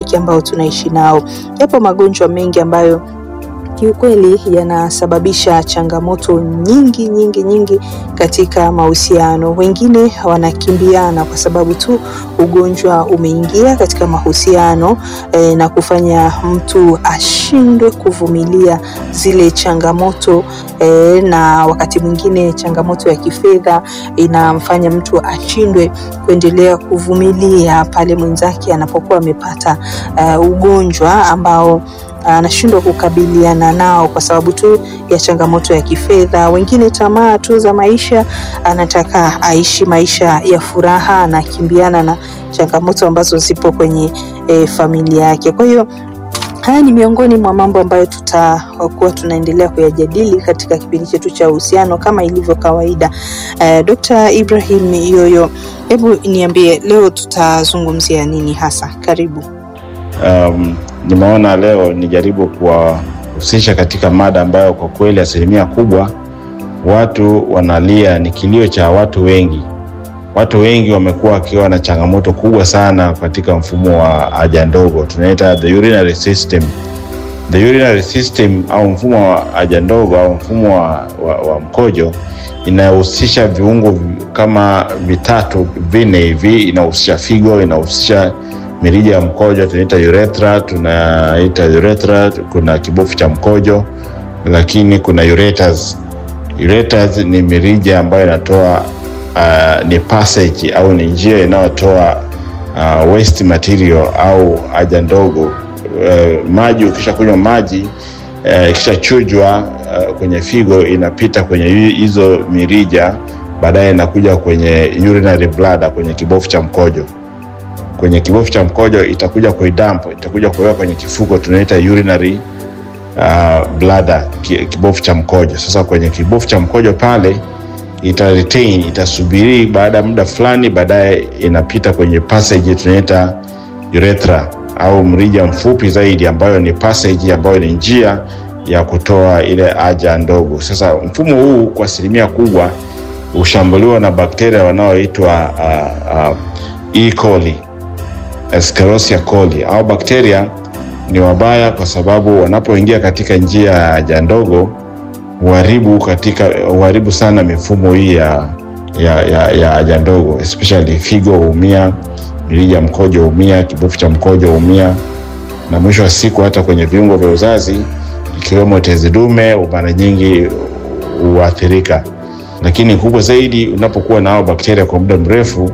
rafiki ambao tunaishi nao. Yapo magonjwa mengi ambayo kiukweli yanasababisha changamoto nyingi nyingi nyingi katika mahusiano. Wengine wanakimbiana kwa sababu tu ugonjwa umeingia katika mahusiano eh, na kufanya mtu ashindwe kuvumilia zile changamoto eh, na wakati mwingine changamoto ya kifedha inamfanya mtu ashindwe kuendelea kuvumilia pale mwenzake anapokuwa amepata uh, ugonjwa ambao anashindwa kukabiliana nao kwa sababu tu ya changamoto ya kifedha. Wengine tamaa tu za maisha, anataka aishi maisha ya furaha, anakimbiana na changamoto ambazo zipo kwenye e, familia yake. Kwa hiyo haya ni miongoni mwa mambo ambayo tutakuwa tunaendelea kuyajadili katika kipindi chetu cha uhusiano kama ilivyo kawaida. Uh, Dr. Ibrahim Yoyo, hebu niambie leo tutazungumzia nini hasa? Karibu. Um, nimeona leo nijaribu kuwahusisha katika mada ambayo kwa kweli asilimia kubwa watu wanalia, ni kilio cha watu wengi. Watu wengi wamekuwa wakiwa na changamoto kubwa sana katika mfumo wa haja ndogo, tunaita the urinary system. The urinary system au mfumo wa haja ndogo au mfumo wa, wa, wa mkojo inahusisha viungo kama vitatu vinne hivi, inahusisha figo, inahusisha mirija ya mkojo tunaita urethra, tunaita urethra, kuna kibofu cha mkojo, lakini kuna ureters. Ureters ni mirija ambayo inatoa uh, ni passage au ni njia inayotoa uh, waste material au haja ndogo. Uh, maji ukisha kunywa maji uh, ikishachujwa uh, kwenye figo inapita kwenye hizo mirija, baadaye inakuja kwenye urinary bladder, kwenye kibofu cha mkojo kwenye kibofu cha mkojo itakuja kuidump, itakuja kuweka kwenye kifuko tunaita urinary uh, bladder, kibofu cha mkojo. Sasa kwenye kibofu cha mkojo pale ita retain, itasubiri baada ya muda fulani, baadaye inapita kwenye passage tunaita urethra au mrija mfupi zaidi, ambayo ni passage, ambayo ni njia ya kutoa ile haja ndogo. Sasa mfumo huu kwa asilimia kubwa hushambuliwa na bakteria wanaoitwa uh, uh, E. coli Escherichia coli au bakteria ni wabaya kwa sababu wanapoingia katika njia ya haja ndogo huharibu katika huharibu sana mifumo hii ya ya ya, ya haja ndogo especially figo huumia, mirija mkojo huumia, kibofu cha mkojo huumia, na mwisho wa siku hata kwenye viungo vya uzazi ikiwemo tezi dume mara nyingi huathirika. Lakini kubwa zaidi, unapokuwa na hao bakteria kwa muda mrefu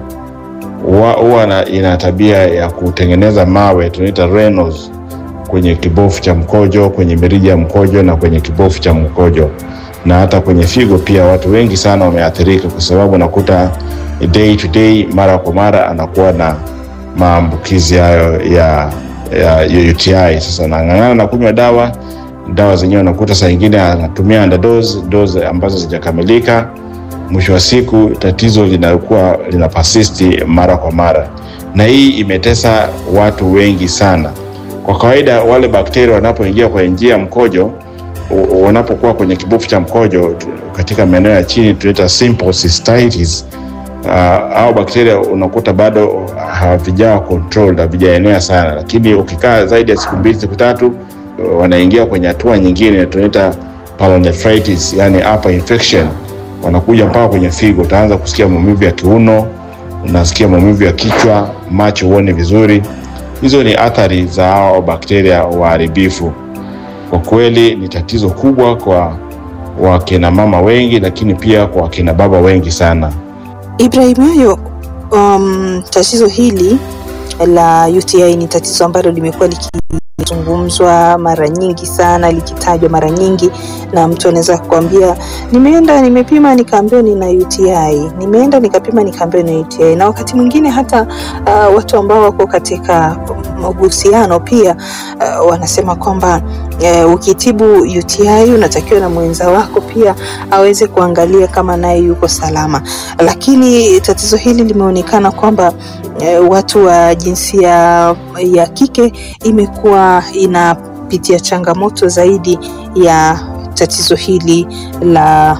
huwa ina tabia ya kutengeneza mawe tunaita renos kwenye kibofu cha mkojo, kwenye mirija ya mkojo na kwenye kibofu cha mkojo na hata kwenye figo pia. Watu wengi sana wameathirika kwa sababu nakuta day to day, mara kwa mara anakuwa na maambukizi hayo ya, ya UTI. Sasa nang'ang'ana na kunywa dawa, dawa zenyewe nakuta saa ingine anatumia underdose, dose ambazo zijakamilika mwisho wa siku tatizo linakuwa lina persisti mara kwa mara, na hii imetesa watu wengi sana. Kwa kawaida wale bakteria wanapoingia kwenye njia ya mkojo, wanapokuwa kwenye kibofu cha mkojo katika maeneo ya chini tunaita simple cystitis. Uh, au bakteria unakuta bado havijawa controlled, havijaenea sana, lakini ukikaa zaidi ya siku mbili siku tatu, wanaingia kwenye hatua nyingine tunaita pyelonephritis, yani upper infection wanakuja mpaka kwenye figo. Utaanza kusikia maumivu ya kiuno, unasikia maumivu ya kichwa, macho huone vizuri. Hizo ni athari za hao bakteria waharibifu. Kwa kweli ni tatizo kubwa kwa wakina mama wengi, lakini pia kwa wakina baba wengi sana. Ibrahim Yoyo, um, tatizo hili la UTI ni tatizo ambalo limekuwa likizungumzwa mara nyingi sana, likitajwa mara nyingi, na mtu anaweza kukwambia nimeenda nimepima nikaambiwa nina UTI, nimeenda nikapima nikaambiwa nina UTI. Na wakati mwingine hata uh, watu ambao wako katika mahusiano pia uh, wanasema kwamba uh, ukitibu UTI unatakiwa na mwenza wako pia aweze kuangalia kama naye yuko salama, lakini tatizo hili limeonekana kwamba uh, watu wa jinsia ya kike imekuwa inapitia changamoto zaidi ya tatizo hili la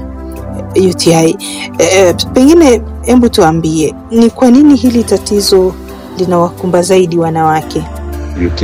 UTI. E, pengine hebu tuambie ni kwa nini hili tatizo linawakumba zaidi wanawake? UTI